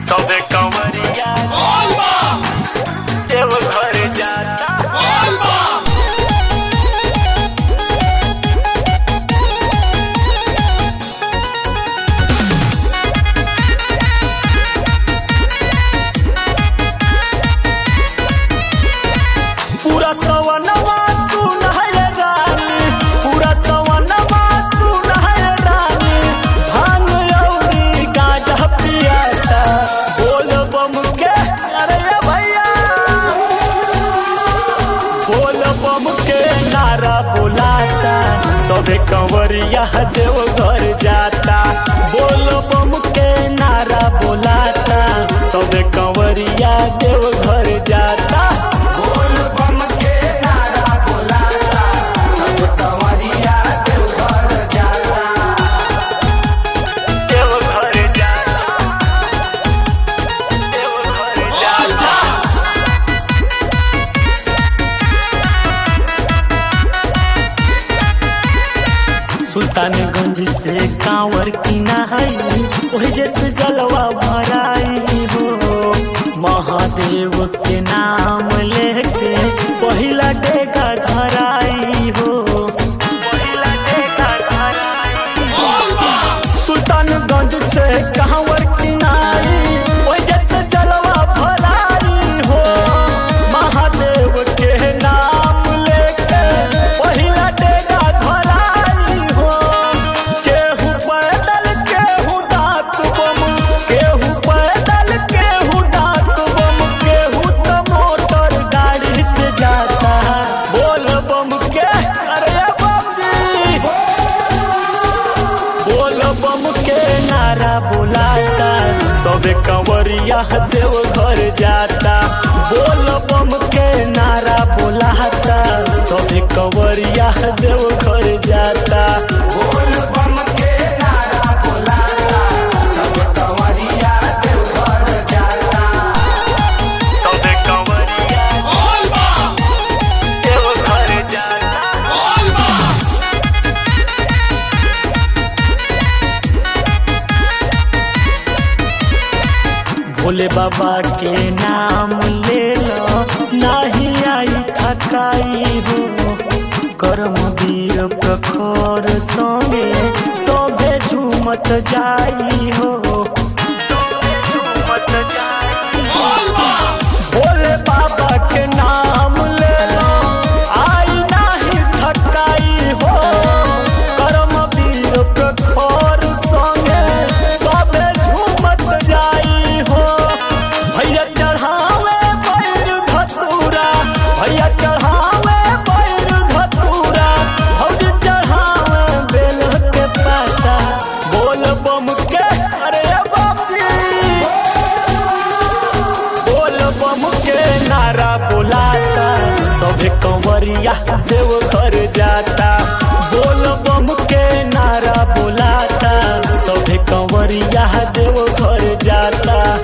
सबे कंवरिया देव घर जाता पूरा सवनवा सुन है रानी पूरा सवनवा सुन है रानी भांग औरी गाजा पियाता बोल बम के अरे ये भैया बोल बम के नारा बुलाता सबे कंवरिया देव घर जाता बोल बम के नारा बुलाता सबे कंवरिया देव घर जाता बोल बम के नारा बुलाता सब कंवरिया देव घर जाता देव घर जाता देव घर जाता सुल्तानगंज से कांवर किना है ओहि जैसे जलवा भराई हो महादेव के नाम लेके पहिला डेगा धराई हो पहिला देखा घराई सुल्तानगंज से कांवर किनाई ओहि जैसे जलवा भराई हो महादेव के नाम लेके पहिला डेगा धराई हो केहू पैदल केहू डाक बम केहू पैदल केहू डाक बम केहू तो मोटर गाड़ी से जाता बोल बम के अरे बम जी बोल बम के नारा बुलाता सबे कंवरिया देव घर जाता बोल बम के नारा बुलाता सबे कंवरिया देव घर जाता बोल बम के नारा बुलाता सब कंवरिया देव घर जाता सबे कंवरिया देव घर जाता भोले बाबा के नाम ले लो नाही आई थकाई हो कर्म वीर प्रखर संगे सोभे झूमत जाई हो मत जाई भोले बाबा के नाम ले लो आई नाही थकाई हो कर्म वीर प्रखर संगे सबे झूमत जाई हो भैया चढ़ावे पैर धतूरा भैया चढ़ावे पैर धतूरा भौज चढ़ावे बेल के पाता बोल बम के अरे बम जी बोल बम के नारा बुलाता सभे कंवरिया देव घर जाता बोल बम के नारा बुलाता सभे कंवरिया देव घर जाता